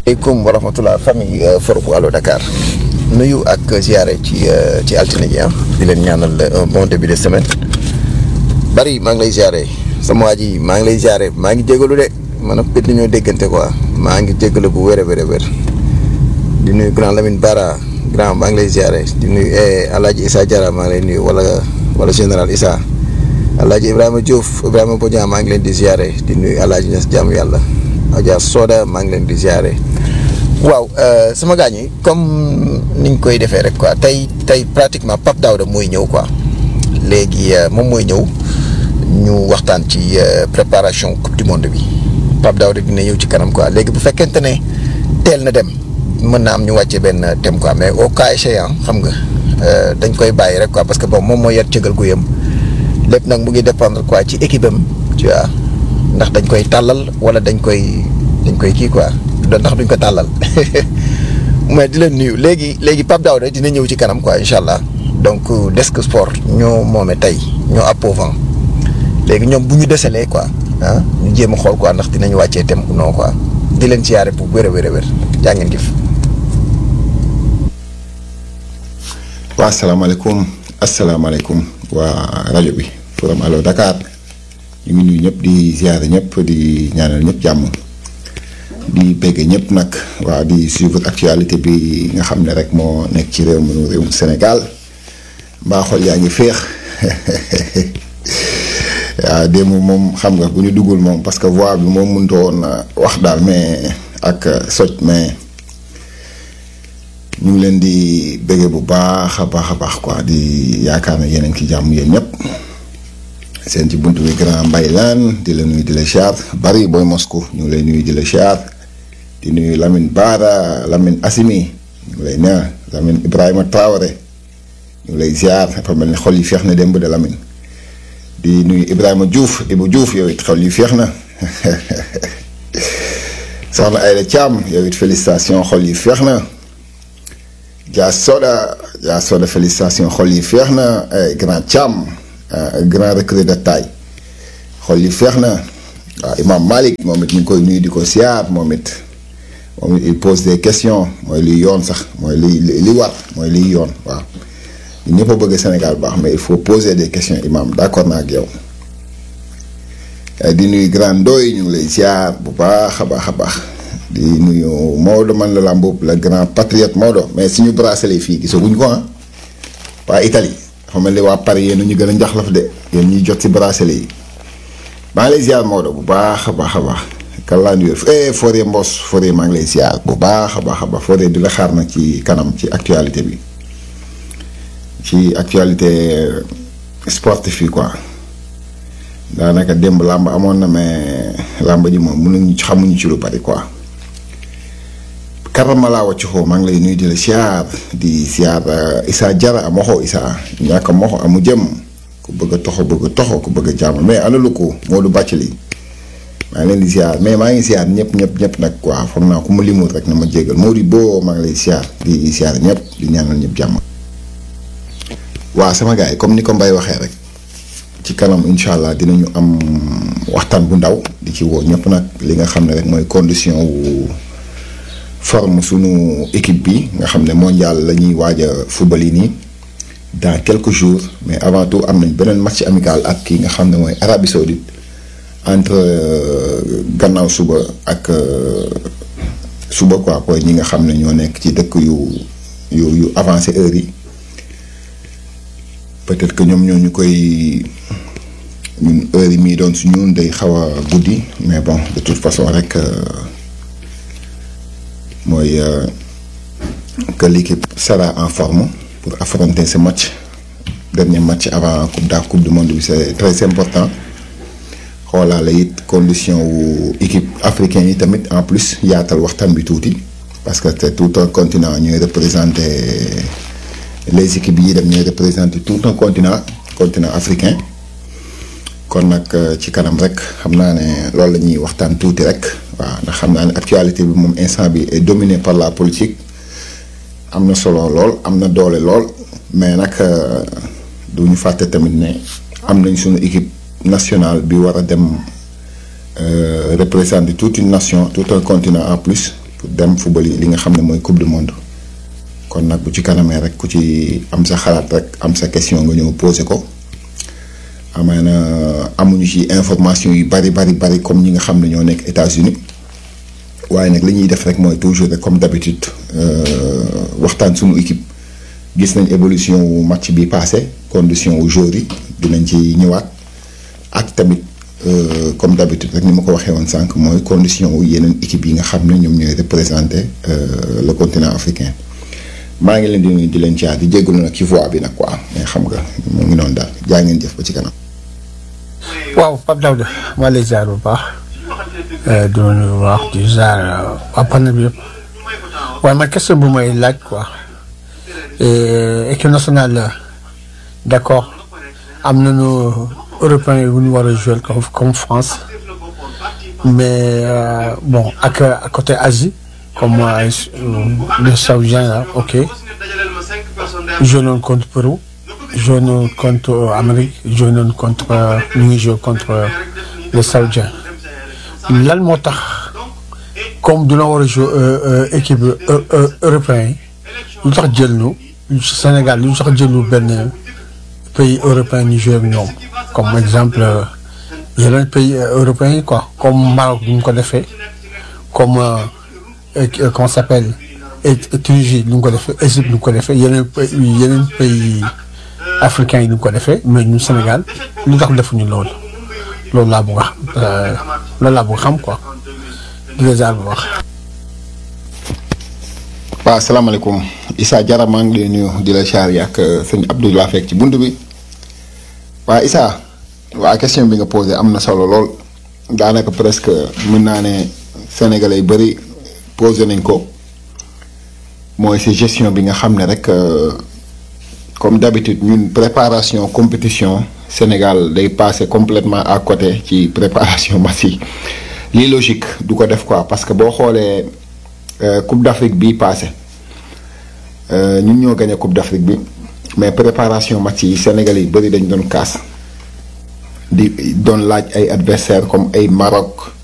aleykum wa rahmatullah famille forum Allo Dakar nuyu ak ziare ci ci altine ji ah di leen ñaanal un bon début de semaine bari maa ngi lay ziare sama waa ji maa ngi lay ziare maa ngi jégalu de man ak pét ñoo déggante quoi maa ngi jégalu bu wér a wér a wér di nuyu grand Lamine Bara grand maa ngi lay ziare di nuyu Alaaji Issa Diarra maa ngi lay nuyu wala wala général Issa Alaaji Ibrahima Diouf Ibrahima Bodian maa ngi leen di ziare di nuyu Alaaji Ñas jaamu yàlla Adja Soda maa ngi leen di ziare waaw sama gaañ yi comme niñ koy defee rek quoi tey tey pratiquement Pape Daouda mooy ñëw quoi léegi moom mooy ñëw ñu waxtaan ci préparation coupe du monde bi Pape Daouda dina ñëw ci kanam quoi léegi bu fekkente ne teel na dem mën na am ñu wàcce benn thème quoi mais au cas échéant xam nga dañ koy bàyyi rek quoi parce que bon moom moo yar cëgal guyam lépp nag mu ngi dépendre quoi ci équipe am tu vois ndax dañ koy tàllal wala dañ koy dañ koy kii quoi doon ndax duñ ko tàllal mais di leen nuyu léegi léegi Pape Daouda dina ñëw ci kanam quoi incha allah donc desk sport ñoo moome tey ñoo appauvant léegi ñoom bu ñu deselee quoi ah ñu jéem a xool quoi ndax dinañu wàccee thème ou non quoi di leen ci yaare bu wér a wér a wér jaa ngeen jëf. waa asalaamaaleykum asalaamaaleykum waa rajo bi forum Allo Dakar ñu ngi nuyu ñëpp di ziare ñëpp di ñaanal ñëpp jàmm di bégg ñëpp nag waa di suivre actualité bi nga xam ne rek moo nekk ci réew mi réewum Sénégal mbaa xol yaa ngi féex waaw démb moom xam nga bu ñu duggul moom parce que voix bi moom mënut woon wax daal mais ak soj mais. ñu ngi leen di bëggee bu baax a baax a baax quoi di yaakaar ne yeneen ki jàmm yéen ñëpp seen ci buntu bi grand mbay laan di la nuyu di la siyaar bari booy Moscou ñu ngi lay nuyu di la siyaar di nuyu Lamine Bara Lamine Assimi ñu ngi lay neex Lamine Ibrahima Traoré ñu ngi lay ziar dafa mel ni xol yi feex na démb de Lamine di nuyu Ibrahima Diouf Ibou Diouf yow it xol yi feex na soxna Ayda Thiam yow it félicitation xol yi feex na. Dia Soda Dia Soda félicitation xol yi feex na grand Thiam grand recrue de taille xol yi feex na waaw Imam Malick moom it ñu ngi koy nuyu di ko siyaar moom it moom it il pose des questions mooy liy yoon sax mooy li li war mooy liy yoon waaw ñun ñëpp a bëgg Sénégal baax mais il faut poser des questions Imam d'accord naa ak yow di nuyu grand Ndoye ñu ngi lay siyaar bu baax a baax a baax. di nuyu Maodo man la Lamboub le grand patriote Maodo mais suñu bracelet fii gisaguñ ko ah waa Italie dafa mel ni waa Paris yéen ñu gën a njaxlaf de yéen ñuy jot ci bracelet yi maa ngi lay ziar Maodo bu baax a baax a baax kallaan wér eh Fodé Mbos Fodé maa ngi lay ziar bu baax a baax a baax Fodé di la xaar nag ci kanam ci actualité bi ci actualité sportif yi quoi daanaka démb làmb amoon na mais làmb ji moom mënuñu xamuñu ci lu bari quoi. karamala waccu xoo maa ngi lay nuyu di la siyaar di siyaar Issa Diarra a moxo Issa ñàkk a moxo amu jëm ku bëgg a toxo bëgg a toxo ku bëgg a jàmm mais ana lu ko Modou Bàccali maa ngi leen di siyaar mais maa ngi siyaar ñëpp ñëpp ñëpp nag quoi foog naa ku ma limul rek na ma jégal Modou boo maa ngi lay siyaar di siyaar ñëpp di ñaanal ñëpp jàmm. waaw sama gars yi comme ni ko Mbaye waxee rek ci kanam incha allah dinañu am waxtaan bu ndaw di ci woo ñëpp nag li nga xam ne rek mooy condition wu. forme sunu équipe bi nga xam ne mondial la ñuy waaj a football yi nii dans quelques jours mais avant tout am nañ beneen match amical ak ki nga xam ne mooy Arabie Saoudite entre gannaaw suba ak suba quoi pour ñi nga xam ne ñoo nekk ci dëkk yu yu yu avancé heure yi peut-être que ñoom ñoo ñu koy ñun heure yi mii doon su ñun day xaw a guddi mais bon de toute façon rek. mooy que l'équipe sera en forme pour affronter ce match dernier match avant coupe da coupe du monde bi c'est très important xoolaale it condition wu équipe africaine yi tamit en plus yaatal waxtaan bi tuuti parce que c'est tout un continent ñooy représenter les équipes yi dem ñooy représenter tout un continent continent africain kon nag ci kanam rek xam naa ne loolu la ñuy waxtaan tuuti rek waaw ndax xam naa ne actualité bi moom instant bi est dominé par la politique am na solo lool am na doole lool mais nag du ñu fàtte tamit ne am nañ suñu équipe nationale bi war a dem représenter toute une nation tout un continent en plus pour dem football yi li nga xam ne mooy coupe du monde kon nag bu ci kanamee rek ku ci am sa xalaat rek am sa question nga ñëw poser ko amaana amuñu ci information yu bari bari bari comme ñi nga xam ne ñoo nekk États-Unis waaye nag li ñuy def rek mooy toujours rek comme d'habitude waxtaan suñu équipe gis nañ évolution wu match bi passé condition wu joueurs yi dinañ ci ñëwaat ak tamit comme d'habitude rek ni ma ko waxee woon sànq mooy condition wu yeneen équipe yi nga xam ne ñoom ñooy représenter le continent africain maa ngi leen di nuyu di leen jaar di jégalu nag ci voix bi nag quoi mais xam nga mu ngi noonu daal jaa ngeen jëf ba ci kanam. waaw Pape Daouda maa lay ziar bu baax di la nuyu bu baax di ziar waa panel bi yëpp waaye man question bu may laaj quoi équipe nationale d'accord am nañu européens yu ñu war a jouer comme comme France mais bon ak à côté Asie comme les Saoudiens là ok joué nañu contre Pérou joué nañu contre Amérique joué nañu contre ñu ngi joué contre les Saoudiens lan moo tax comme dina war a joué équipe européen yi lu tax jël ñu Sénégal lu tax jël ñu benn pays européen ñu joué ak ñoom comme exemple yeneen pays européens yi quoi comme Maroc bu ñu ko defee comme comment ça s'appelle Tunisie lu ñu ko defee Égypte lu ñu ko defee yeneen yeneen pays africains yi lu ñu ko defee mais ñun Sénégal lu tax defuñu loolu loolu laa bëgg a xam loolu laa bëgg a xam quoi di la jaar bu wax. waaw asalaamaaleykum Issa Diarra maa ngi lay nuyu di la char ak sëñ Abdou laa fekk ci bunt bi waa Issa waa question bi nga posé am na solo lool daanaka presque mën naa ne sénégalais yu bëri posé nañ ko mooy si gestion bi nga xam ne rek comme d'habitude ñun préparation compétition Sénégal day passé complètement à côté ci préparation match yi lii logique du ko def quoi parce que boo xoolee Coupe d'Afrique bii passé ñun ñoo gagné Coupe d'Afrique bi mais préparation match yi Sénégal yi bëri dañ doon kaas di doon laaj ay adversaires comme ay Maroc